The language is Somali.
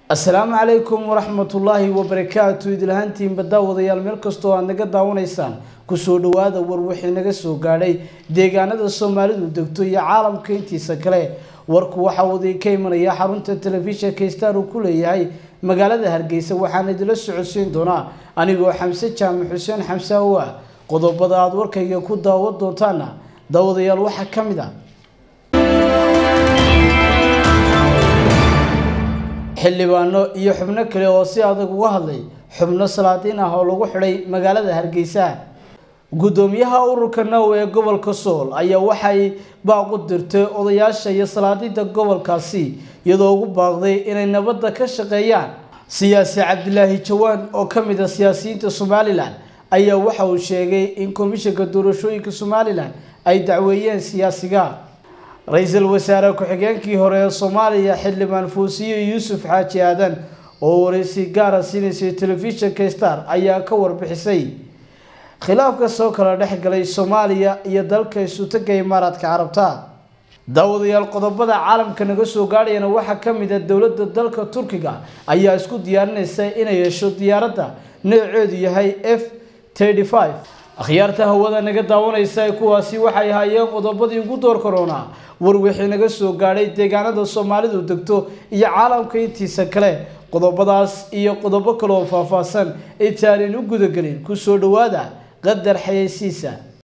asalaamu calaykum waraxmatullaahi wabarakaatu idilahaantiinba daawadayaal meel kastoo aad naga daawanaysaan kusoo dhawaada war wixii naga soo gaadhay deegaanada soomaalidu degto iyo caalamka intiisa kale warku waxa uu idinka imanaya xarunta telefishinka star uu ku leeyahay magaalada hargeysa waxaan idila socodsiin doonaa anigoo xamse jaamac xuseen xamse awa qodobada aada warkayga ku daawan doontaana daawadayaal waxaa ka mid a xildhibaano iyo xubno kale oo si adag uga hadlay xubno salaadiin ah oo lagu xidhay magaalada hargeysa guddoomiyaha ururka now ee gobolka sool ayaa waxay baaq u dirtay odayaasha iyo salaadiinta gobolkaasi iyadoo ugu baaqday inay nabadda ka shaqeeyaan siyaasi cabdilaahi jawaan oo ka mid a siyaasiyiinta somalilan ayaa waxa uu sheegay in komishanka doorashooyinka somalilan ay dacweeyeen siyaasiga ra-iisul wasaare ku-xigeenkii hore ee soomaaliya xildhibaan fuusiye yuusuf xaaji aadan oo wareysi gaara siinaysay telefishinka star ayaa ka warbixisay khilaafka soo kala dhex galay soomaaliya iyo dalka isutaga imaaraadka carabta daawadayaal qodobada caalamka naga soo gaadhayana waxaa ka mid a dowladda dalka turkiga ayaa isku diyaarinaysa inay yeesho diyaaradda nooceedu yahay f akhyaarta hawada naga daawanaysa kuwaasi waxay ahaayeen qodobadii ugu door korona war wixii naga soo gaadhay deegaanada soomaalidu degto iyo caalamka intiisa kale qodobadaas iyo qodobo kale oo faahfaahsan intaanan u gudagelin kusoo dhawaada qadar xayeysiisa